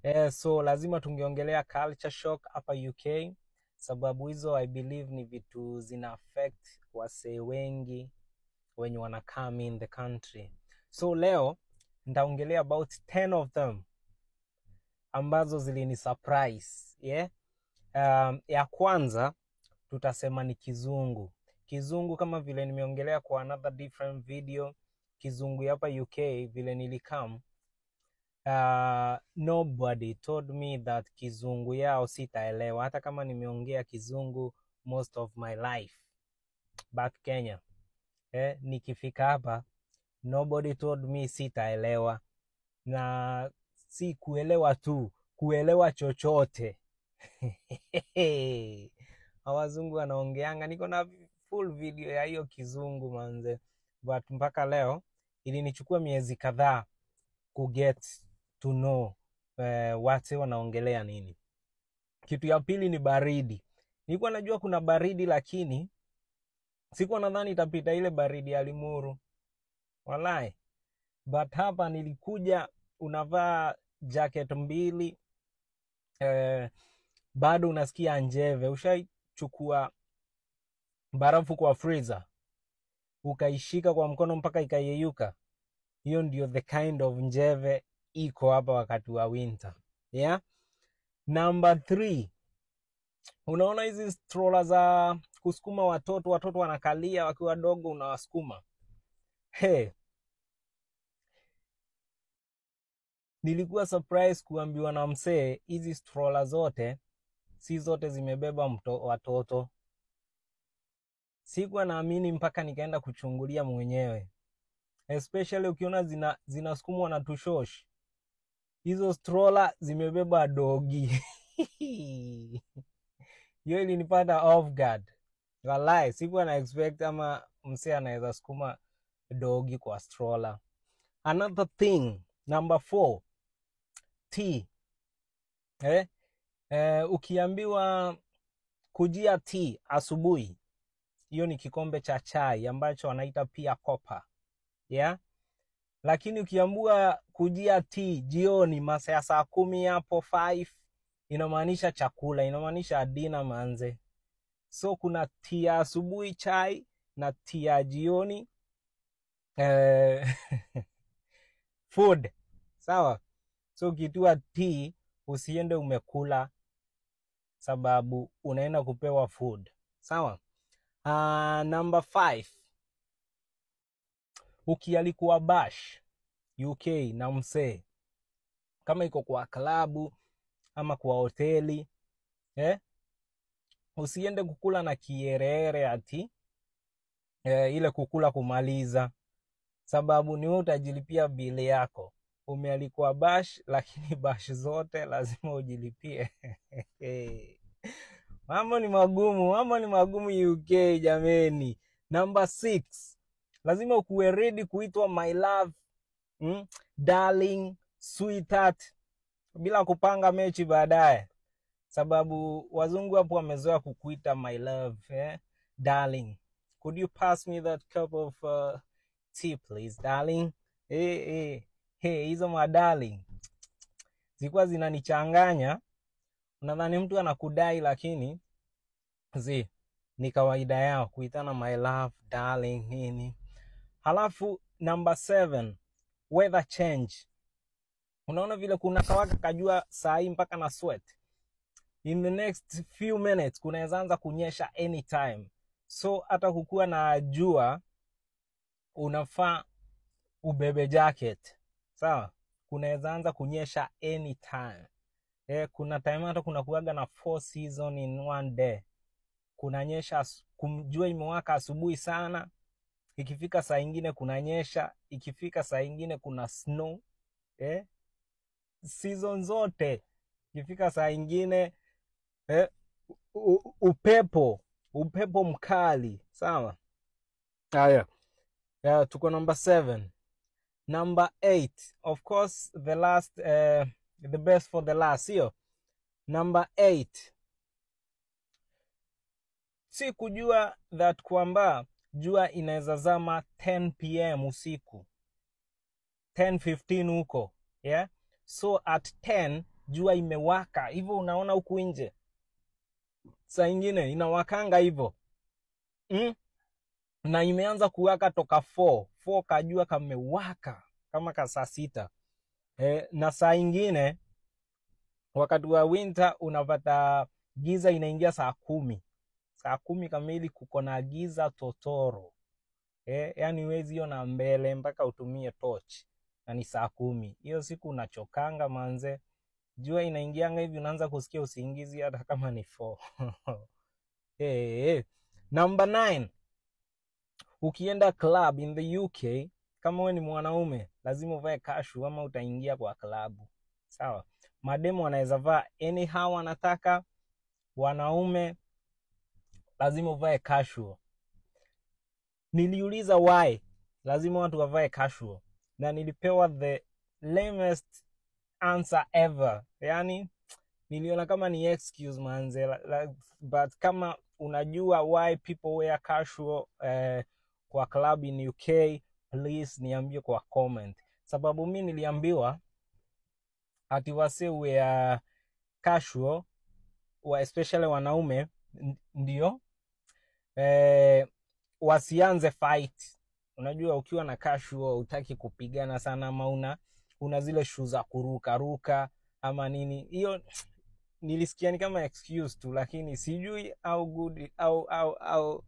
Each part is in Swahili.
Eh, so lazima tungeongelea culture shock hapa UK sababu hizo I believe ni vitu zina affect wasee wengi wenye wana come in the country. So leo nitaongelea about 10 of them ambazo zilini surprise yeah? Um, ya kwanza tutasema ni kizungu. Kizungu kama vile nimeongelea kwa another different video, kizungu ya hapa UK vile nilikam uh, nobody told me that kizungu yao sitaelewa, hata kama nimeongea kizungu most of my life back Kenya. Eh, nikifika hapa nobody told me sitaelewa, na si kuelewa tu, kuelewa chochote Wazungu wanaongeanga, niko na full video ya hiyo kizungu manze, but mpaka leo ilinichukua miezi kadhaa ku get to know eh, wate wanaongelea nini. Kitu ya pili ni baridi. Nilikuwa najua kuna baridi, lakini sikuwa nadhani itapita ile baridi ya Limuru, walai. But hapa nilikuja, unavaa jacket mbili eh, bado unasikia njeve. Ushaichukua barafu kwa freezer ukaishika kwa mkono mpaka ikayeyuka? Hiyo ndio the kind of njeve iko hapa wakati wa winter yeah? Number three, unaona hizi stroller za kusukuma watoto, watoto wanakalia wakiwa wadogo, unawasukuma hey. Nilikuwa surprise kuambiwa na msee hizi stroller zote si zote zimebeba mto, watoto. Sikuwa naamini mpaka nikaenda kuchungulia mwenyewe, especially ukiona zina zinasukumwa na tushosh. Hizo stroller zimebeba dogi hiyo ilinipata off guard. Wallahi, sikuwa na expect ama msee anaweza sukuma dogi kwa stroller. Another thing, number four, tea. Eh? Eh, ukiambiwa kujia tea asubuhi, hiyo ni kikombe cha chai ambacho wanaita pia kopa yeah? Lakini ukiambiwa kujia tea jioni masaa ya saa kumi hapo 5 inamaanisha chakula, inamaanisha dina manze. So kuna tea ya asubuhi chai na tea ya jioni eh, food sawa. So ukitua tea usiende umekula sababu unaenda kupewa food sawa. Uh, number five, ukialikuwa bash UK na msee kama iko kwa klabu ama kwa hoteli eh? Usiende kukula na kiereere ati eh, ile kukula kumaliza, sababu ni wewe utajilipia bili yako. Umealikwa bash, lakini bash zote lazima ujilipie. Mambo ni magumu, mambo ni magumu UK jameni. Number six, lazima ukuwe ready kuitwa my love, mm? darling, sweetheart, bila kupanga mechi baadaye, sababu wazungu hapo wamezoea kukuita my love, eh? darling, could you pass me that cup of uh, tea please darling. Hey, hey, hey, hizo madarling zilikuwa zinanichanganya unadhani mtu anakudai lakini zi ni kawaida yao kuitana my love darling nini. Halafu number seven, weather change. Unaona vile kuna kawaka kajua saa hii mpaka na sweat. In the next few minutes kunaweza anza kunyesha anytime, so hata kukuwa na jua unafaa ubebe jacket sawa. Kunaweza anza kunyesha anytime. Eh, kuna time hata kuna kuaga na four season in one day. Kunanyesha, jua imewaka asubuhi sana, ikifika saa ingine kunanyesha, ikifika saa ingine kuna snow eh? Season zote ikifika saa ingine eh? U, upepo upepo mkali sawa. Haya, yeah, tuko number seven. Number eight, of course the last uh, the best for the last, sio? Number eight, si kujua that kwamba jua inaweza zama 10 pm usiku 10:15 huko yeah? So at 10 jua imewaka hivyo unaona huku nje saa ingine inawakanga hivyo mm? na imeanza kuwaka toka 4 4 kajua kamewaka kama ka saa sita e, na saa ingine wakati wa winter unapata giza inaingia saa kumi saa kumi kamili kuko na giza totoro e, yani huwezi ona mbele mpaka utumie torch na ni saa kumi hiyo siku unachokanga manze jua inaingianga hivi unaanza kusikia usingizi hata kama ni 4 hey, hey. number 9 ukienda club in the uk kama we ni mwanaume lazima uvae kashu ama utaingia kwa klabu sawa mademu wanaweza vaa anyhow wanataka wanaume lazima uvae casual niliuliza why lazima watu wavae casual na nilipewa the lamest answer ever yani niliona kama ni excuse manze la- la- but kama unajua why people wear casual eh, kwa club in uk please niambie kwa comment sababu mi niliambiwa ati wase wear casual wa especially wanaume n- ndio eh, wasianze fight unajua ukiwa na casual utaki kupigana sana ama una una zile shu za kurukaruka ama nini hiyo nilisikia ni kama excuse tu lakini sijui au good au au au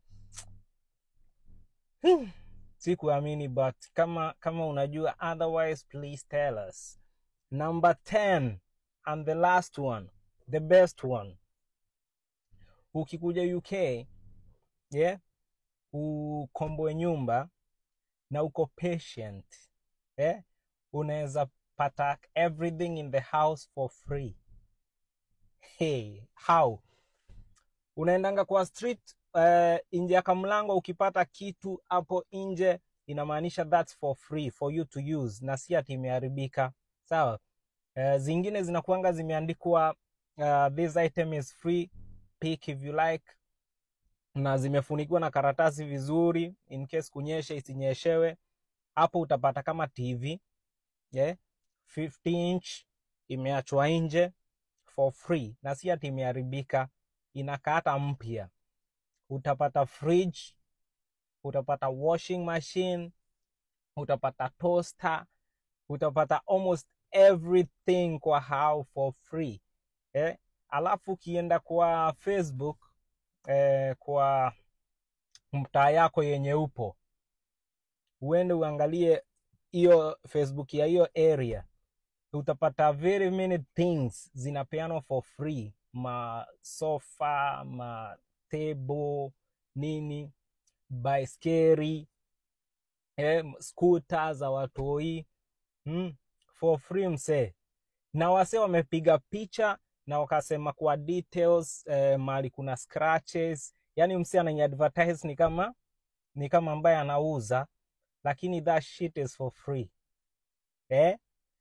sikuamini but kama kama unajua otherwise please tell us number 10 and the last one the best one ukikuja uk yeah ukomboe nyumba na uko patient eh? unaweza pata everything in the house for free hey, how unaendanga kwa street uh, nje ya kamlango ukipata kitu hapo nje inamaanisha thats for free for you to use na si ati imeharibika sawa uh, zingine zinakuanga zimeandikwa uh, this item is free pick if you like na zimefunikiwa na karatasi vizuri in case kunyeshe isinyeshewe hapo utapata kama tv yeah? 50 inch imeachwa nje for free na si ati imeharibika inakaa hata mpya utapata fridge utapata washing machine utapata toaster utapata almost everything kwa hao for free eh? alafu ukienda kwa facebook eh, kwa mtaa yako yenye upo uende uangalie hiyo facebook ya hiyo area utapata very many things zinapeanwa for free masofa matebo nini baiskeri eh, skuta za watoi mm, for free msee na wase wamepiga picha na wakasema kwa details eh, mahali kuna scratches yani msee anaiadvertise ni kama ni kama ambaye anauza lakini that shit is for free eh?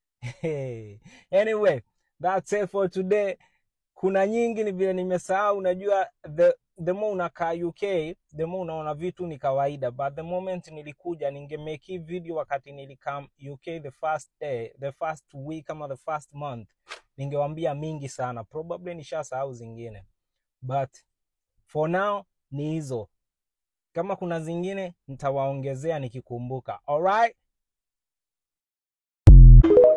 anyway that's it for today kuna nyingi ni vile nimesahau unajua the, the more unakaa uk the more unaona vitu ni kawaida but the moment nilikuja ningemake hii video wakati nilikam uk the first day the first week ama the first month ningewambia mingi sana probably nishasahau zingine but for now ni hizo kama kuna zingine nitawaongezea nikikumbuka alright